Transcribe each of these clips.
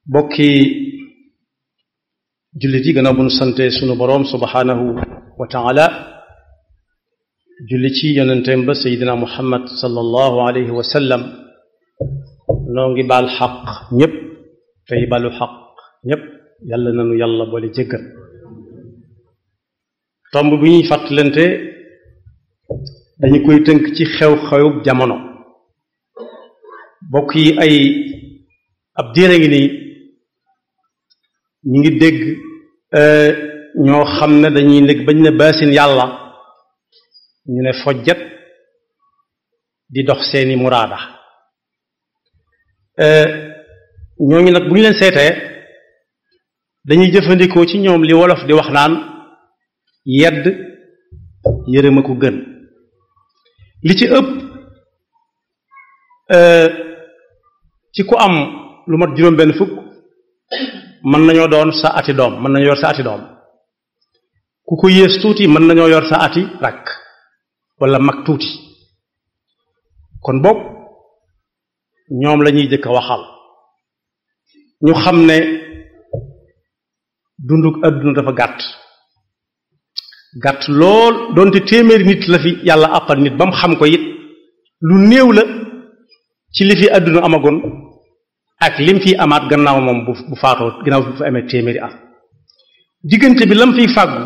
bokki jullit yi gannaaw bu nu sante sunu boroom subhaanahu wa taala julli ci yonenteem ba seydina muhammad sallallahu alayhi wa sallam noo ngi baal xaq ñépp tey balu xaq ñépp yàlla nanu yàlla boole jéggal tomb bi ñuy fàttalante dañu koy tënk ci xew-xewub jamono bokk yi ay ab diire ngi nii ñu ngi dégg ñoo xam ne dañuy nekk bañ ne baasin yàlla ñu ne fojjat di dox seeni muraada ñooñu nag bu ñu leen seetee dañuy jëfandikoo ci ñoom li wolof di wax naan yedd yërëma ko gën li ci ëpp ci ku am lu mat juróom benn fukk mën nañoo doon sa ati doom mën nañoo yor sa ati doom ku ko yées tuuti mën nañoo yor sa ati rakk wala mag tuuti kon boog ñoom lañuy jëkk a waxal ñu xam ne dunduk àdduna dafa gàtt gàtt lool doonte téeméeri nit la fi yàlla àppal nit ba mu xam ko it lu néew la ci li fi àdduna amagoon ak lim fi amaat gannaaw moom bu bu faatoo gannaaw bu fa amee téeméeri at diggante bi lam fiy fàggu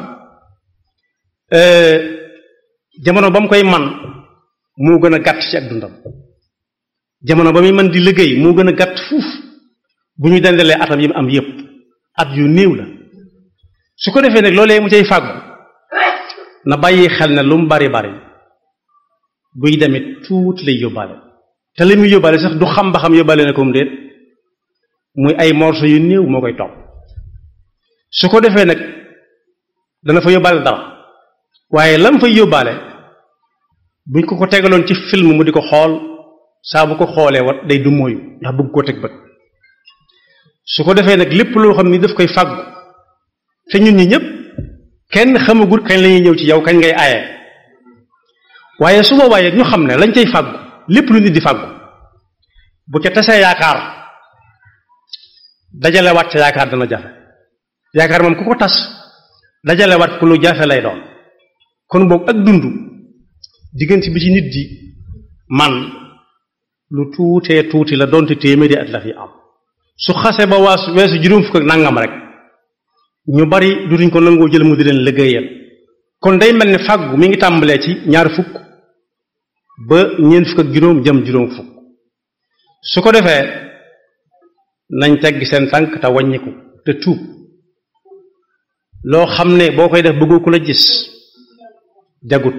jamono ba mu koy man moo gën a gàtt ci ak dundam jamono ba muy man di liggéey moo gën a gàtt fuuf bu ñu dendalee atam yi mu am yépp at yu néew la su ko defee nag loolee mu cay fàggu na bàyyi xel ne lu mu bari bari buy demit tuuti lay yóbbaale te li muy yóbbaale sax du xam ba xam yóbbaale na ko mu déet muy ay morso yu néew moo koy topp su ko defee nag dana fa yóbbaale dara waaye lam fay yóbbaale buñ ko ko tegaloon ci film mu di ko xool saa bu ko xoolee wat day du mooyu ndax bëgg koo teg bët su ko defee nag lépp loo xam ni daf koy fàggu te ñun ñi ñëpp kenn xamagut kañ lañuy ñëw ci yow kañ ngay aaye waaye su boobaa ñu xam ne lañ cay fàggu lépp lu nit di fàggu bu ca tasee yaakaar dajale waat ca yaakaar dana jafe yaakaar moom ku ko tas dajale waat ku lu jafe lay doon kon boog ak dund diggante bi ci nit di man lu tuutee tuuti la doonte téeméeri at la fi am su xase ba waa weesu juróom fukk ak nangam rek ñu bari dutuñ ko nangoo jël mu di leen liggéeyal kon day mel ne fàggu mi ngi tàmbalee ci ñaar fukk ba ñeent fukk ak juróom jëm juróom fukk su ko defee nañ teggi seen tànk te wàññiku te tuub loo xam ne boo koy def bëggoo ku la gis jagut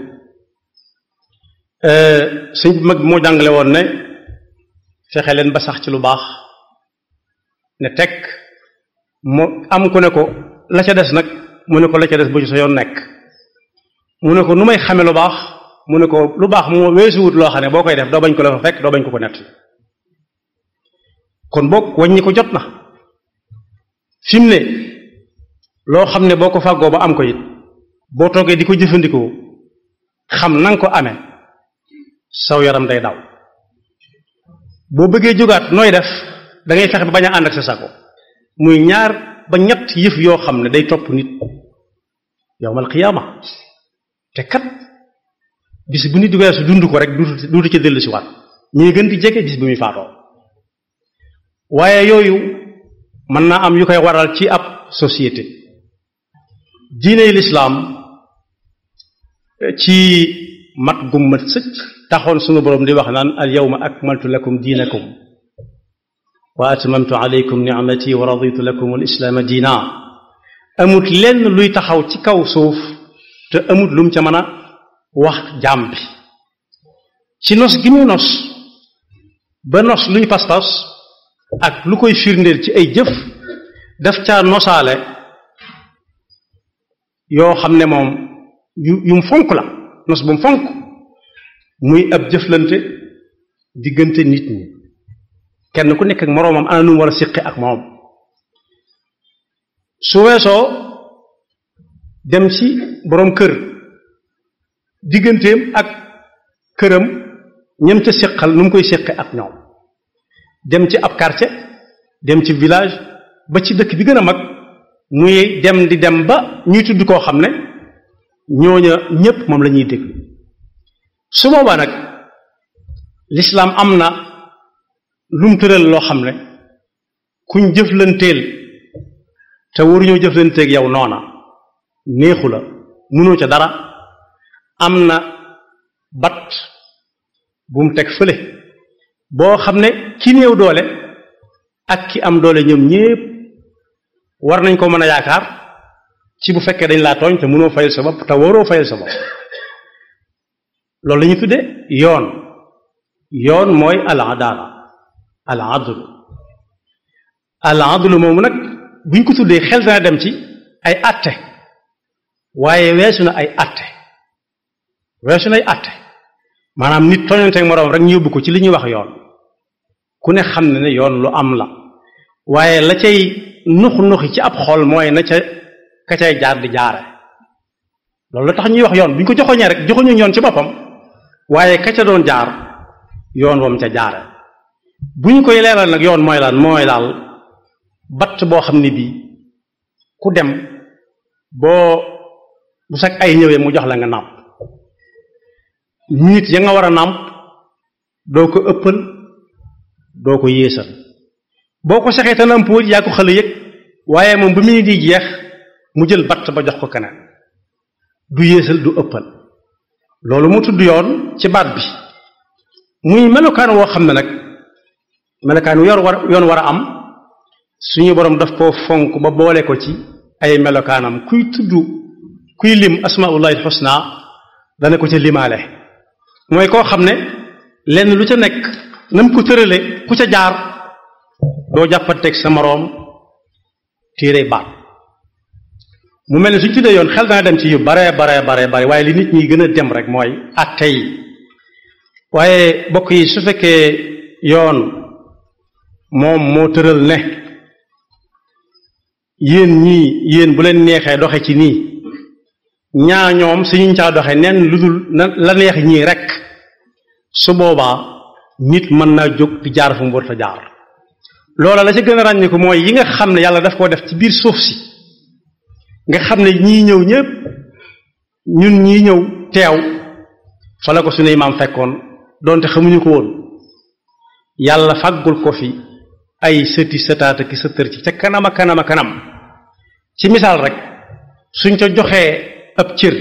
sëñ bi mag moo jàngale woon ne fexe leen ba sax ci lu baax ne teg mu am ku ne ko la ca des nag mu ne ko la ca des bu ci sa yoon nekk mu ne ko nu may xame lu baax mu ne ko lu baax moo weesuwut loo xam ne boo koy def doo bañ ko la fa fekk doo bañ ko ko nett kon boog wàññi ko jot na fi mu ne loo xam ne boo ko fàggoo ba am ko it boo toogee di ko jëfandikoo xam na nga ko amee saw yaram day daw boo bëggee jógaat nooy def da ngay fexe ba bañ a ànd ak sa sako muy ñaar ba ñett yëf yoo xam ne day topp nit yowmal qiyaama te kat bis bu nit weesu dund ko rek duutu duutu ca dellu si waat ñuy gën di jege bis bu muy faatoo waaye yooyu mën naa am yu koy waral ci ab société diiney lislaam ci mat gum mat sëcc taxoon sunu boroom di wax naan al yawma akmaltu lakum diinakum wa atmamtu alaykum nicmati wa raditu lakum al islaama diina amut lenn luy taxaw ci kaw suuf te amut lum ca mën a wax jaam bi ci nos gi muy nos ba nos luy pas-pas ak lu koy firndeel ci ay jëf daf caa nosaale yoo xam ne moom yu yum fonk la nos bu mu fonk muy ab jëflante diggante nit ñi kenn ku nekk ak moroomam ana nu mu war a siqi ak moom su weesoo dem ci boroom kër digganteem ak këram ñam ca siqal nu mu koy siqi ak ñoom dem ci ab quartier dem ci village ba ci dëkk bi gën a mag muy dem di dem ba ñuy tudd koo xam ne ñooña ñépp moom la ñuy déglu su boobaa nag lislaam am na lum tëral loo xam ne kuñ jëflanteel te waruñoo jëflanteeg yow noona neexu la mënoo ca dara am na bat bu mu teg fële boo xam ne ki néew doole ak ki am doole ñoom ñépp war nañ ko mën a yaakaar ci bu fekkee dañ laa tooñ te mënoo fayal sa bopp te waroo fayal sa bopp loolu la ñu tudde yoon yoon mooy al adala al adlu al adlu moomu nag buñ ko tuddee xel dana dem ci ay atte waaye weesu na ay atte weesu na ay atte maanaam nit tooñanteeg moroom rek ñu yóbbu ko ci li ñuy wax yoon ku ne xam ne ne yoon lu am la waaye la cay nux nuxi ci ab xol mooy na ca ka cay jaar di jaare loolu la tax ñuy wax yoon bu ñu ko joxoñee rek joxoñu yoon ci boppam waaye ka ca doon jaar yoon wam ca jaare bu ñu koy leeral nag yoon mooy lan mooy daal batt boo xam ne bii ku dem boo bu sag ay ñëwee mu jox la nga nàmp nit ya nga war a nàmp doo ko ëppal doo ko yéesal boo ko saxee te nàmpuwul yaa ko xale yëg waaye moom bu mu di jeex mu jël batt ba jox ko keneen du yéesal du ëppal loolu mu tudd yoon ci baat bi muy melokaan woo xam ne nag melokaan yor war yoon war a am suñu borom daf koo fonk ba boole ko ci ay melokaanam kuy tudd kuy lim asmaullahi xusna dana ko ca limaale mooy koo xam ne lenn lu ca nekk na mu ko tërale ku ca jaar doo jàppanteeg sa moroom téere baat mu mel ne suñ tuddee yoon xel dana dem ci yu bare bare bare bare waaye li nit ñi gën a dem rek mooy atte yi waaye bokk yi su fekkee yoon moom moo tëral ne yéen ñii yéen bu leen neexee doxe ci nii ñaa ñoom suñu caa doxe nen lu dul na la neex ñii rek su boobaa nit mën naa jóg di jaar fu mu war a jaar loola la ca gën a ràññiku mooy yi nga xam ne yàlla daf koo def ci biir suuf si nga xam ne ñii ñëw ñëpp ñun ñii ñëw teew fa la ko suñuy maam fekkoon doonte xamuñu ko woon yàlla fàggul ko fi ay sëti sëtaata ki sëtër ci ca kanam a kanam a kanam ci misaal rek suñ ca joxee ab cër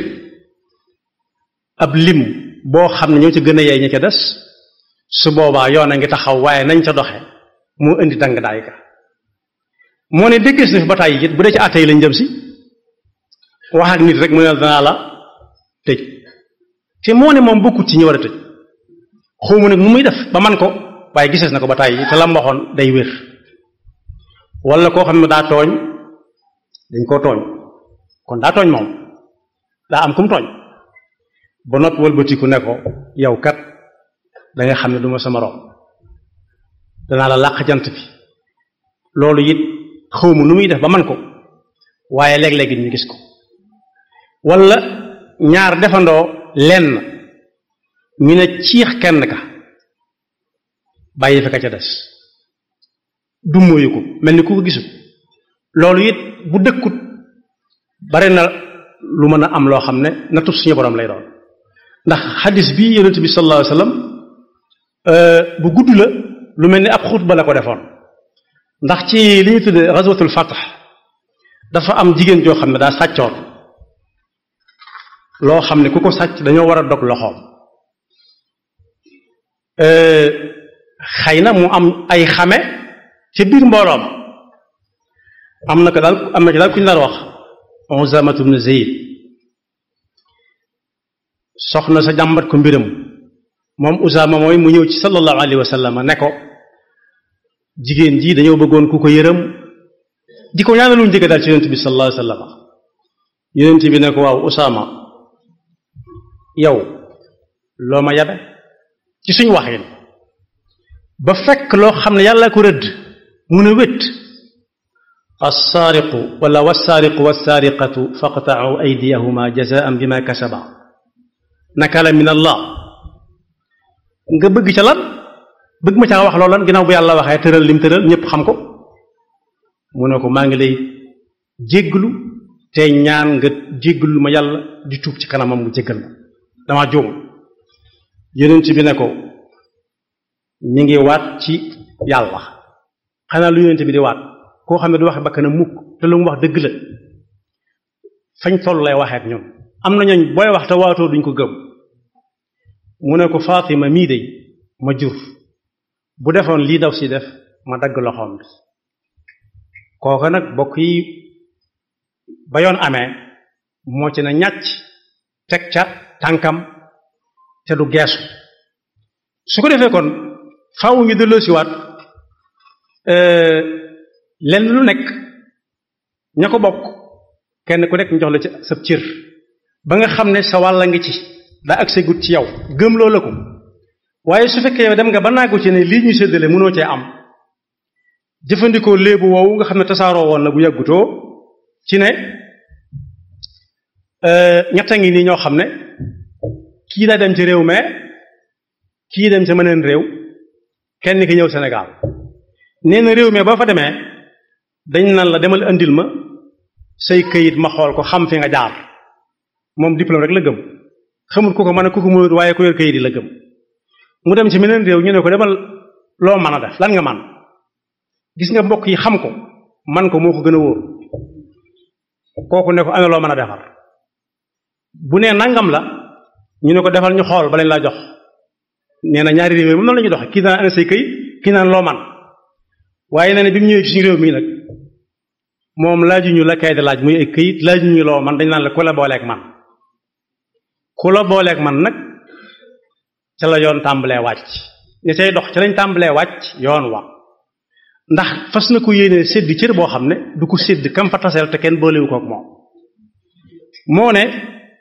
ab lim boo xam ne ñoo ca gën a yey ña ca des su boobaa yoon a ngi taxaw waaye nañ ca doxe moo indi dang daay ka moo ne déggees na fi ba tàyyi it bu dee ci àtte yi lañ jëm si wax ak nit rek mu ne danaa la tëj te moo ne moom bokkut ci ñi war a tëj xaw ma nag nu muy def ba man ko waaye gisees na ko ba tàyyi te la mu waxoon day wér wala koo xam ne daa tooñ dañ koo tooñ kon daa tooñ moom daa am kum tooñ ba noppi wëlbatiku ne ko yow kat da nga xam ne du ma sama moroom danaa la làq jant bi loolu it xawma nu muy def ba man ko waaye léeg-léegi ñu gis ko wala ñaar defandoo lenn ñu ne ciix kenn ka bàyyi fa ka ca des du mooyu ko mel ni ku ko gisul loolu it bu dëkkut bari na lu mën a am loo xam ne nattu suñu borom lay doon ndax xadis bi yonent bi sallallahu alayhi wasallam bu gudd la lu mel ni ab xutba la ko defoon ndax ci li ñu tudde ghazwatul fath dafa am jigéen joo xam ne daa sàccoon loo xam ne ku ko sàcc dañoo war a dog loxoom xëy na mu am ay xame ca biir mbooloom am na ko daal am na ci daal ku ñu daan wax Uzaamatu bnu Zayd soxna sa jàmbat ko mbiram moom Usaama mooy mu ñëw ci sallallahu alayhi wa sallam ne ko jigéen ji dañoo bëggoon ku ko yërëm di ko ñaanalu njëkk daal ci yonent bi sallallahu alayhi wa sallam yonent bi ne ko waaw Usaama yow loo ma yabe ci suñ waxin ba fekk loo xam ne yàlla ko rëdd mu ne wét alsaariqu wala walsaariqu walsaariqatu faqta'u aydiyahuma jazaan bima kasaba nakala min allah nga bëgg ca lan bëgg ma caa wax loolu lan ginnaaw bu yàlla waxee tëral lim tëral ñëpp xam ko mu ne ko maa ngi lay jégglu te ñaan nga jégglu ma yàlla di tuub ci kanamam mu jéggal ma dama juum yonent bi ne ko mi ngi waat ci yàlla xanaa lu yonent bi di waat koo xam ne du waxe bakkanam mukk te lu mu wax dëgg la fañ toll lay waxee ak ñun am na ñooñ booy wax te waatoo duñ ko gëm mu ne ko Fatima mii de ma jur bu defoon lii daw si def ma dagg loxoom bi kooka nag bokk yi ba yoon amee moo ci na ñàcc teg ca tànkam te du geesu su ko defee kon faaw ñu delloo si waat lenn lu nekk ña ko bokk kenn ku nekk ñu jox la ci sa cër ba nga xam ne sa wàll ngi ci daa ak segut ci yow gëm loo la ko waaye su fekkee yow dem nga ba naagu ci ne lii ñu séddale mënoo cee am jëfandikoo léebu woowu nga xam ne tasaaroo woon na bu yàggutoo ci ne ñetta ngi nii ñoo xam ne kii daa dem ci réew mais kii dem ca meneen réew kenn ki ñëw Sénégal nee na réew mi boo fa demee dañ naan la demal andil ma say këyit ma xool ko xam fi nga jaar moom diplôme rek la gëm xamul ku ko mën a ku ko mënut waaye ku yor këyit yi la gëm mu dem ci meneen réew ñu ne ko demal loo mën a def lan nga man gis nga mbokk yi xam ko man ko moo ko gën a wóor kooku ne ko ana loo mën a defar bu nee nangam la ñu ne ko defal ñu xool ba lañ laa jox nee na ñaari réew moom noonu la ñuy doxe kii naan ana say këyit kii naan loo man waaye nee na bi mu ñëwee ci suñu réew mii nag moom laajuñu la kay de laaj muy ay këyit laajuñu loo man dañ naan la ku la booleeg man ku la booleeg man nag ca la yoon tàmbalee wàcc ña cay dox ca lañ tàmbalee wàcc yoon wa ndax fas na ko yéene sédd cër boo xam ne du ko sédd kam fa taseel te kenn boolewu kook moom moo ne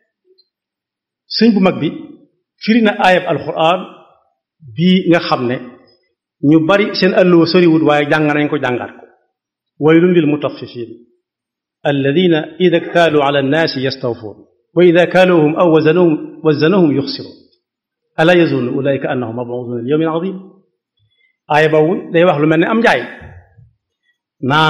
sëñ bu mag bi firi na aayab alxuraan bii nga xam ne ñu bari seen àlluwa soriwut waaye jàng nañ ko jàngaat ko waylun lil mutaffifin alladina ida ktaaluu ala annaasi yastawfuun wa ida kaaluuhum aw wazanuhum wazanuhum yuxsiruun ala yazunnu ulaika annahum mabuusuuna li yawmin azim aaya boobu day wax lu mel ne am njaay naan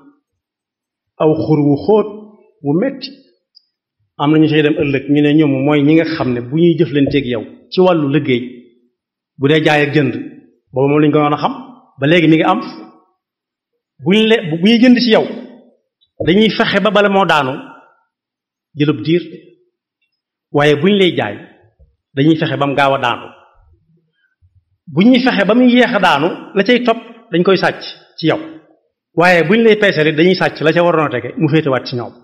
aw xur wu xóot wu metti am na ñu say dem ëllëg ñu ne ñoom mooy ñi nga xam ne bu ñuy jëflanteeg yow ci wàllu liggéey bu dee jaay ak jënd boobu moom lañ ko doon a xam ba léegi mi ngi am bu ñu le bu ñuy jënd ci yow dañuy fexe ba bala moo daanu jëlub diir waaye bu ñu lay jaay dañuy fexe ba mu gaaw a daanu bu ñuy fexe ba muy yéex a daanu la cay topp dañ koy sàcc ci yow waaye bu ñu lay peeseel dañuy sàcc la ca waroon a tege mu féetewaat ci ñoom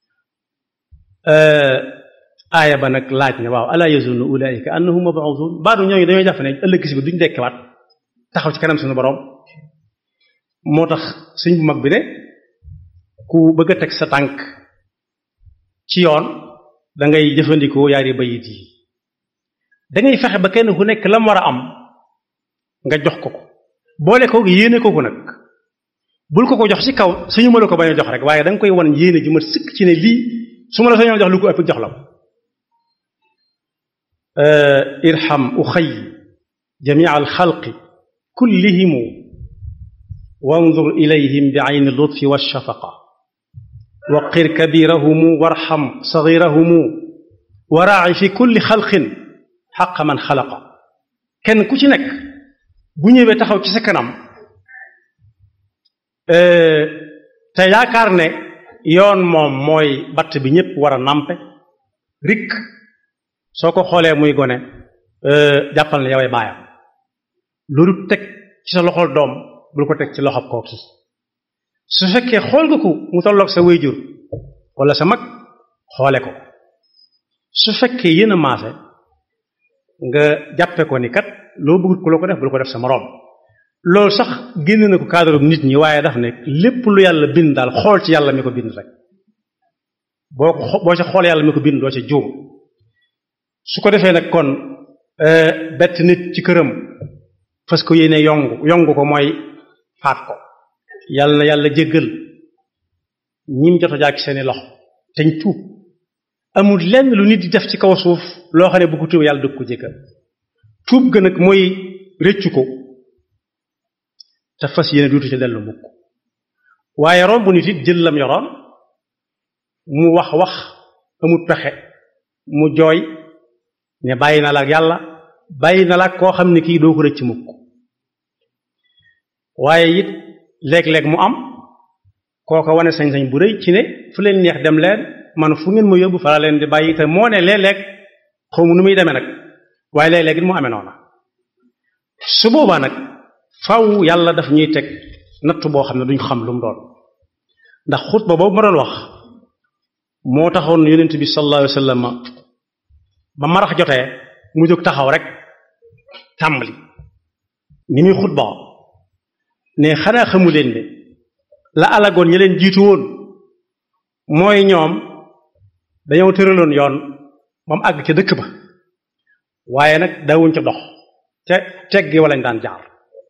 aaya ba nag laaj ne waaw ala yazunnu ulaika annahum mabuusun baadu ñooñu dañoo jàpp ne ëllëg si bi duñ dekkewaat taxaw ci kanam suñu borom moo tax sëñ bu mag bi ne ku bëgg a teg sa tànk ci yoon da ngay jëfandikoo yaari bayit yi da ngay fexe ba kenn ku nekk lam war a am nga jox ko ko boole ko yéene ko ko nag bul ko ko jox ci kaw suñu ma la ko bañ a jox rek waaye da nga koy wan yéene ju ma sëkk ci ne lii su ma la sañoon jox lu ko ëpp jox la ko irham uxay jamia alxalqi kullihimu wandur ilayhim bi ayni lutfi walshafaqa waqir kabirahumu warxam sagirahumu waraaci fi kulli xalqin xaqa man xalaqa kenn ku ci nekk bu ñëwee taxaw ci sa kanam te yaakaar ne yoon moom mooy batt bi ñëpp war a nampe rik soo ko xoolee muy gone jàppal ne yowee baayam loolu teg ci sa loxol doom bul ko teg ci loxob kooki su fekkee xool nga ko mu tolloog sa wéyjur wala sa mag xoole ko su fekkee yéen a maase nga jàppe ko ni kat loo bëggut ku la ko def bul ko def sa moroom loolu sax génn na ko cadre nit ñi waaye daf ne lépp lu yàlla bind daal xool ci yàlla mi ko bind rek boo ko boo ca xool yàlla mi ko bind doo ca juum su ko defee nag kon bett nit ci këram fas ko yéene yongu yongu ko mooy faat ko yàlla na yàlla jéggal ñim jot a jàkk seeni loxo teñ tuub amul lenn lu nit di def ci kaw suuf loo xam ne bu ko tuub yàlla dëgg ko jéggal tuub ga nag mooy réccu ko te fas yéene duutu ca dellu mukk waaye romb nit it jël lam yoroon mu wax wax amut pexe mu jooy ne bàyyi na la ak yàlla bàyyi na la ak koo xam ne kii doo ko rëcc mukk waaye it léeg-léeg mu am kooko wane sañ-sañ bu rëy ci ne fu leen neex dem leen man fu ngeen ma yóbbu fa la leen di bàyyi te moo ne léeg-léeg xaw mu nu muy demee nag waaye léeg-léeg it mu amee noona su boobaa nag faw yàlla daf ñuy teg nattu boo xam ne duñ xam lu mu doon ndax xutba boobu ma doon wax moo taxoon yonent bi sallallahu alayhi wa sallam ba marax jotee mu jóg taxaw rek tàmbali ni muy xutba ne xanaa xamu leen ne la alagoon ña leen jiitu woon mooy ñoom dañoo tëraloon yoon ba mu àgg ca dëkk ba waaye nag daawuñ ca dox te teggi wala ñu daan jaar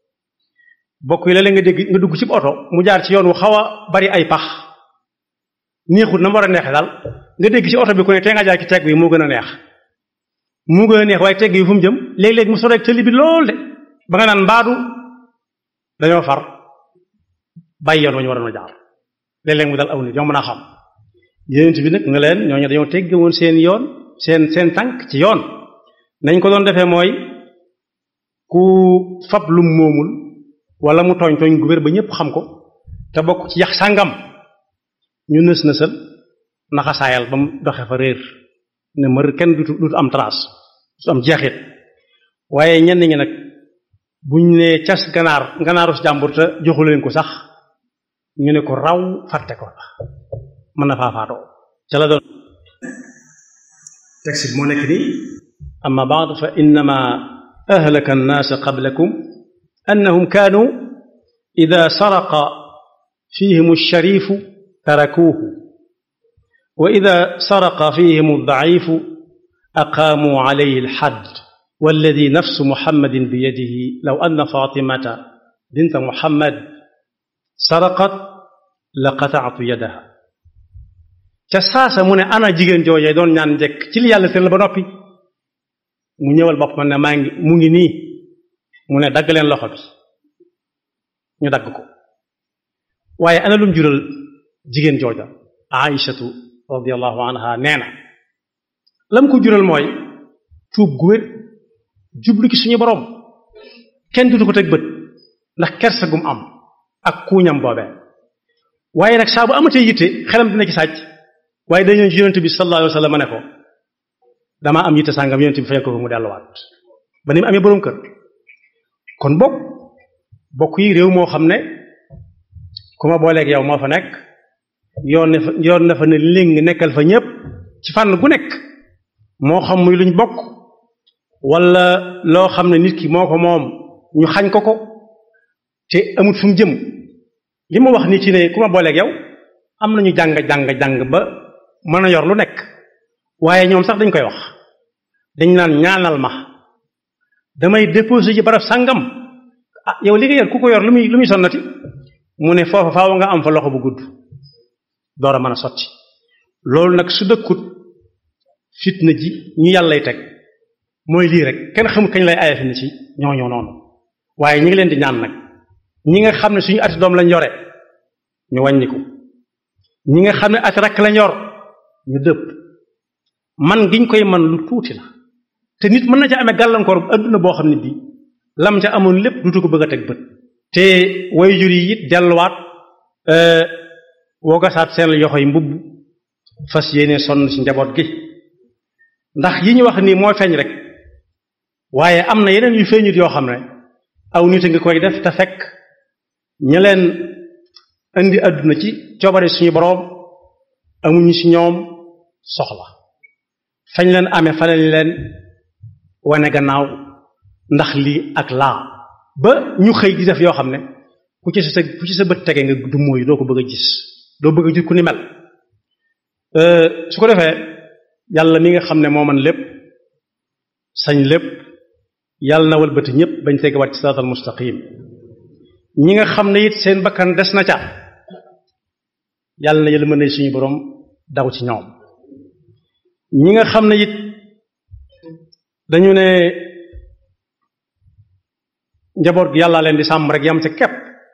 bokk yi léeg-léeg nga dégg nga dugg ci oto mu jaar ci yoon wu xaw a bari ay pax neexut na mu war a neexe daal nga dégg ci oto bi ku ne tee nga jaar ci tegg bi moo gën a neex moo gën a neex waaye tegg yi fu mu jëm léeg-léeg mu soreeg tëli bi lool de ba nga naan mbaadu dañoo far bàyyi yoon wa ñu waroon a jaar léeg-léeg mu dal aw nit ñoo mën a xam yénent bi nag nga leen ñooñu dañoo tegge woon seen yoon seen seen tànk ci yoon nañ ko doon defee mooy ku fab lum moomul wala mu tooñ tooñ gu wér ba ñëpp xam ko te bokk ci yax sàngam ñu nës nësal naxasaayal ba mu doxe fa réer ne mër kenn dutu dutu am trace su am jeexit waaye ñenn ñi nag buñ ne cas ganaar ganaaru si jàmbur te joxu leen ko sax ñu ne ko raw fàtte ko la mën na faa faatoo ca la doon texte bi moo nekk nii amma baad fa innama ahlaka annaasa qablakum annahum kaanu ida saraqa fihim alsharifu tarakuuhu wa ida saraqa fihim aldaifu aqaamuu alayhi alxadd walladi nafsu muhammadin biyadihi law anna fatimata binta muhammad saraqat la qataatu yadaha ca saasa mu ne ana jigéen joojee doon ñaan njëkk ci li yàlla tëral ba noppi mu ñëwal boppam ne maa ngi mu ngi nii mu ne dagg leen loxo bi ñu dagg ko waaye ana lum jural jigéen jooja aïchatu radiallahu anha nee na lam ko jural mooy tuub gu wér jublu ci suñu borom kenn dutu ko teg bët ndax kersa gum am ak kuuñam boobee waaye nag saa bu amatee yitte xelam dina ci sàcc waaye dañoo ci yonent bi sallallahu alayhi wa sallam ne ko damaa am yitte sàngam yonent bi fekk ko mu delluwaat ba ni mu amee boroom kër kon bokk bokk yi réew moo xam ne ku ma booleeg yow moo fa nekk yoon ne fa yoon na fa ne léng nekkal fa ñëpp ci fànn gu nekk moo xam muy luñ bokk wala loo xam ne nit ki moo ko moom ñu xañ ko ko te amut fu mu jëm li ma wax nii ci ne ku ma booleeg yow am nañu jàng jàng jàng ba mën a yor lu nekk waaye ñoom sax dañ koy wax dañ naan ñaanal ma damay déposé ci barab sàngam ah yow li nga yor ku ko yor lu muy lu muy sonnati mu ne foofa faaw nga am fa loxo bu gudd door a mën a sotti loolu nag su dëkkut fitna ji ñu yàllay teg mooy lii rek kenn xamul kañ lay aya fi ni ci ñooñoo noonu waaye ñi ngi leen di ñaan nag ñi nga xam ne suñu ati doom lañ yore ñu wàññiku ñi nga xam ne ati rakk lañ yor ñu dëpp man giñ koy man lu tuuti la te nit mën na ca amee gàllankoor adduna boo xam ne bii lam ca amoon lépp dutu ko bëgg a teg bët te way jur yi it delluwaat woogasaat seen yoxo yi mbubb fas yéene sonn ci njaboot gi ndax yi ñu wax nii moo feeñ rek waaye am na yeneen yu feeñut yoo xam ne aw nit a ngi koy def te fekk ña leen indi àdduna ci coobare suñu boroom amuñu ci ñoom soxla fañ leen amee fa lañ leen wane gannaaw ndax lii ak laa ba ñu xëy di def yoo xam ne ku ci sa ku ci sa bët tege nga du mooyu doo ko bëgg a gis doo bëgg a gis ku ni mel su ko defee yàlla mi nga xam ne moo man lépp sañ lépp yàlla na walbati ñëpp bañ tegewaat ci siraatal mustaqim ñi nga xam ne it seen bakkan des na ca yàlla na yël mën na suñu borom daw ci ñoom ñi nga xam ne it dañu ne njaboot gi yàlla leen di sàmm rek yam ca kepp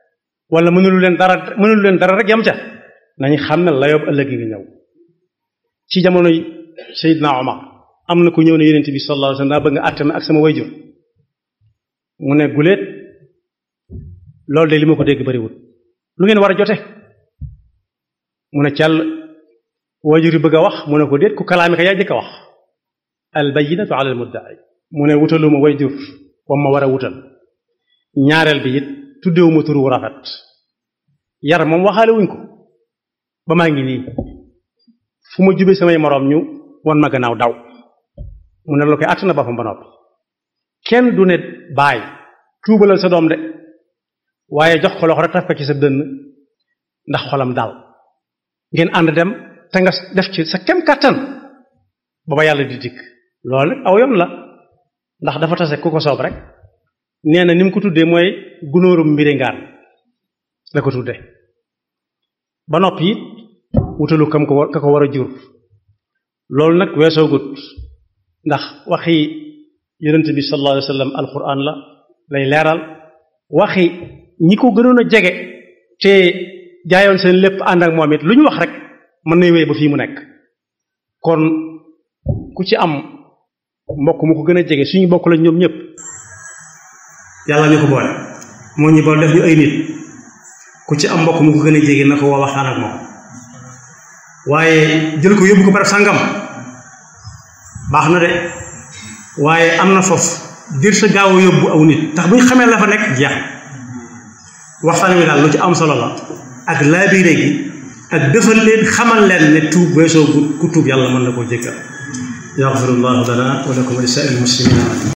wala mënulu leen dara mënulu leen dara rek yam ca nañu xam ne la yób ëllëg ngi ñëw ci jamonoy Seydina Omar am na ku ñëw ne yonent bi sallallahu alayhi wasallam daa bëgg nga àtte ma ak sama wayjur mu ne guléet loolu de li ma ko dégg bariwul lu ngeen war a jote mu ne càll wayjur yi bëgg a wax mu ne ko déet ku kalaami ka yaa jëkk a wax al bayyinatu ala al mudda'i mu ne wutaluma wayjur wam ma war a wutal ñaareel bi it tuddewuma turu wu rafet yar moom waxaale wuñ ko ba maa ngi nii fu ma jube samay moroom ñu won ma gannaaw daw mu ne la koy àtt na boppam ba noppi kenn du ne baay tuubalal sa doom de waaye jox ko loxo rek taf ko ci sa dënn ndax xolam dal ngeen ànd dem te nga def ci sa kem kàttan ba ba yàlla di dikk loolu nag aw yoon la ndax dafa tase ku ko soob rek nee na ni mu ko tuddee mooy gunóorum mbiri ngaan la ko tuddee ba noppi it wutalu kam ko war ka ko war a jur loolu nag weesoo gut ndax waxi yonent bi sallallahu alayhi wa sallam alquran la lay leeral waxi ñi ko gënoon a jege te jaayoon seen lépp ànd ak moom it lu ñu wax rek mën na wéy ba fii mu nekk kon ku ci am mbokk mu ko gën a jege suñu bokk lañ ñoom ñëpp yàlla ñu ko boole moo ñu boole def ñu ay nit ku ci am mbokk mu ko gën a jege na ko woo waxtaan ak moom waaye jël ko yóbbu ko barab sàngam baax na de waaye am na foofu dir sa gaaw a yóbbu aw nit tax bu ñu xamee la fa nekk jeex waxtaan wi daal lu ci am solo la ak laabiire gi ak defal leen xamal leen ne tuub weesoo ku tuub yàlla mën na koo jéggal yaxfirullahu lana wa lakum wa li saa'iril muslimina